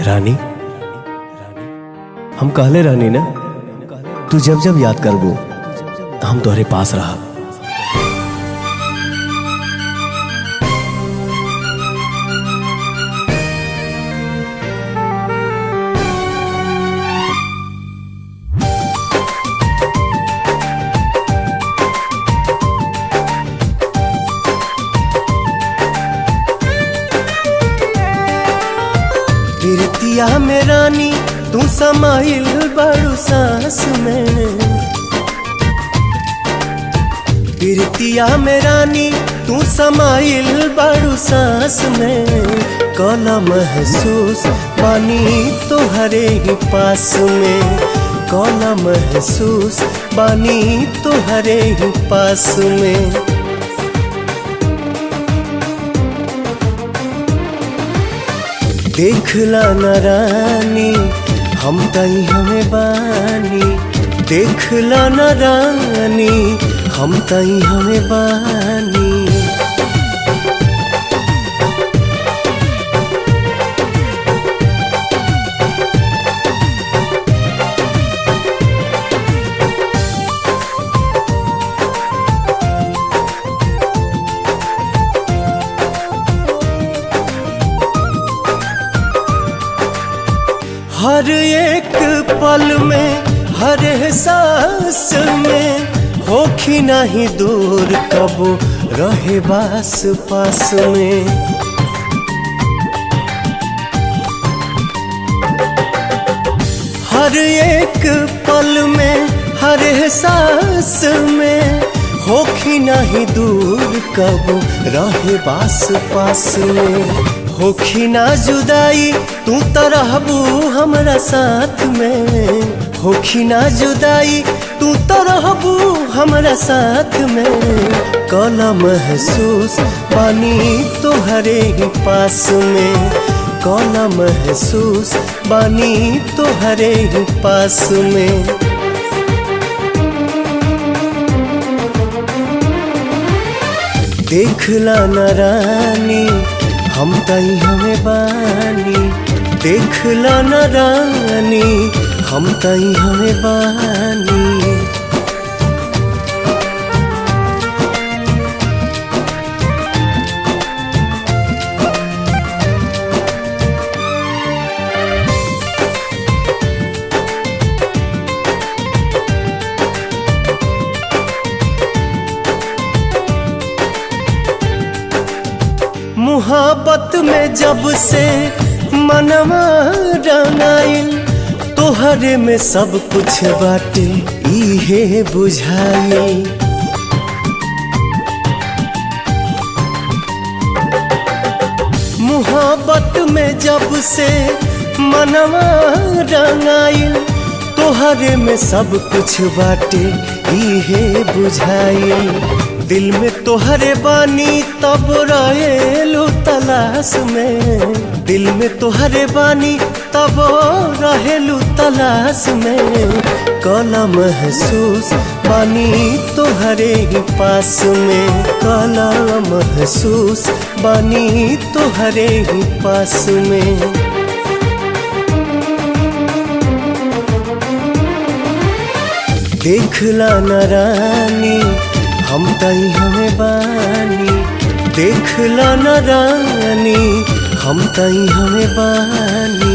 रानी हम कहले रहनी ना तू जब जब याद करबो हम तोहरे पास रहब गिरतिया में रानी तू समाइल बड़ू सांस में गिरतिया में रानी तू समाइल बड़ू सांस में कला महसूस पानी तोहरे ही पास में कला महसूस पानी तोहरे ही पास में देखला न रानी हम तई हमें बानी देखला न रानी हम तई हमें बानी हर एक पल में हर एहसास में होखी नहीं दूर कबो रहे बास पास में हर एक पल में हर एहसास में होखी नहीं दूर कबो रहे बास पास में होखी ना जुदाई तू तो रहबू हमरा साथ में होखी ना जुदाई तू तो रहबू हमरा साथ में कला महसूस पानी तोहरे ही पास में कला महसूस बानी तोहरे ही पास में देखला न रानी हम तई हमें बानी देखला न रानी हम तई हमें बानी मुहाबत में जब से मनवा रंगाइल तोहरे में सब कुछ बाटे इहे बुझाइल मुहाबत में जब से मनवा रंगाइल तोहरे में सब कुछ बाटे इहे बुझाइल दिल में तोहरे बानी तब रहेलू तलाश में दिल में तोहरे बानी तब रहेलू तलाश में कला महसूस बानी तोहरे ही पास में कला महसूस बानी तोहरे ही पास में देखला न रानी हम तई हमें बानी देखला न रानी हम तई हमें बानी